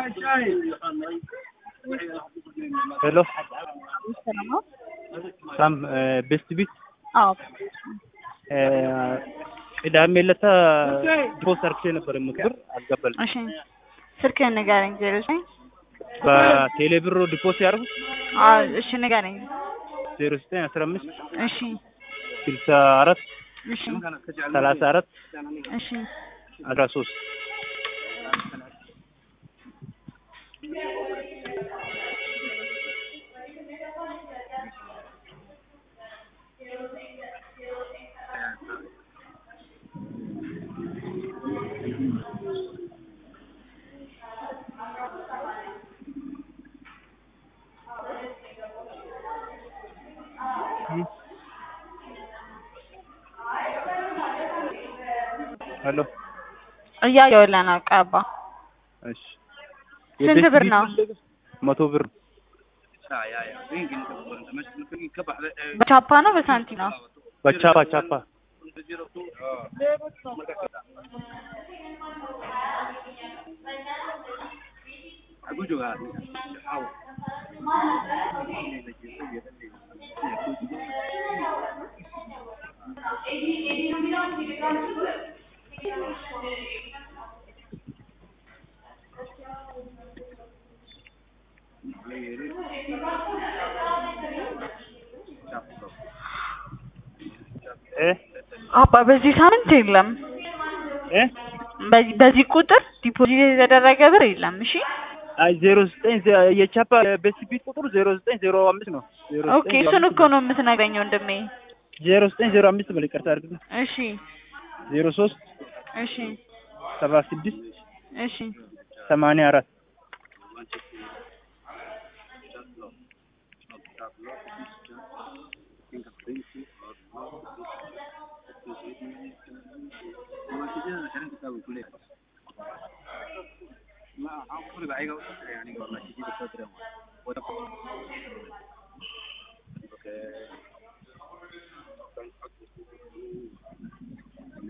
ሄሎ ሳም ቤስት ቢት አዎ ቅዳሜ ዕለት ፖስት አርክቼ ነበር ምክር አልገባልኝ እሺ ስልክህን ንገረኝ ዜሮ ዘጠኝ በቴሌ ብር ዲፖስ ያደርጉት አዎ እሺ ንገረኝ ዜሮ ዘጠኝ አስራ አምስት እሺ ስልሳ አራት እሺ ሰላሳ አራት እሺ አስራ ሶስት ሄሎ እያየሁልህ ነው ቀባ እሺ ስንት ብር ነው? መቶ ብር በቻፓ ነው በሳንቲ ነው በቻፓ ቻፓ እ አባ በዚህ ሳምንት የለም እ በዚህ በዚህ ቁጥር ዲፖዚት የተደረገ ብር የለም እሺ አይ ዜሮ ዘጠኝ የቻፓ ቤስት ቢት ቁጥሩ ዜሮ ዘጠኝ ዜሮ አምስት ነው ዜሮ ኦኬ እሱን እኮ ነው የምትነግረኝ ወንድሜ ዜሮ ዘጠኝ ዜሮ አምስት በል ይቅርታ አድርግልኝ እሺ ዜሮ ሶስት እሺ ሰባ ስድስት እሺ ሰማንያ አራት